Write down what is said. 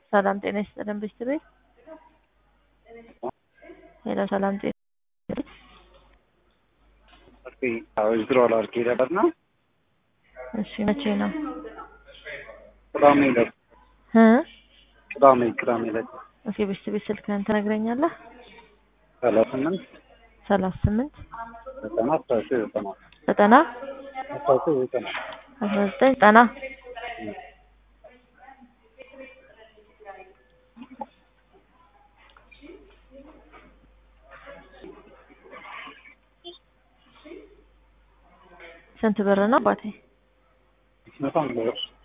ሰላም ጤና ይስጥልን ብስት ቤት ሄሎ ሰላም ጤና ዊዝድሮዋል አድርጌ ነበር ነው እሺ መቼ ነው ቅዳሜ ዕለት እ ቅዳሜ ቅዳሜ ዕለት ኦኬ ብስት ቤት ስልክህን ትነግረኛለህ ሰላሳ ስምንት ሰላሳ ስምንት ዘጠና አስራ ዘጠኝ ዘጠና ዘጠና አስራ ዘጠኝ ዘጠና አስራ ዘጠኝ ዘጠና ስንት ብር ነው አባቴ መቶ አንድ ብር